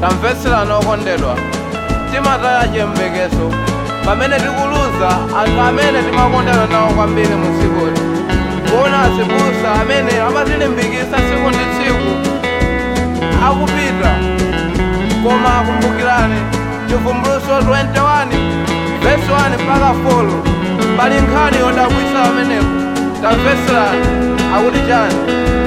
tamveserana okondedwa timataya chiyembekezo pamene tikuluza anthu amene timakondana nawo kwambiri mu dzikoli kuona azibusa amene amatilimbikitsa tsiku ndi tsiku akupita koma kumbukirani chivumbulutso 21 vesi 1 mpaka 4 pali nkhani yodabwitsa pamenepo tamveserani akuti chani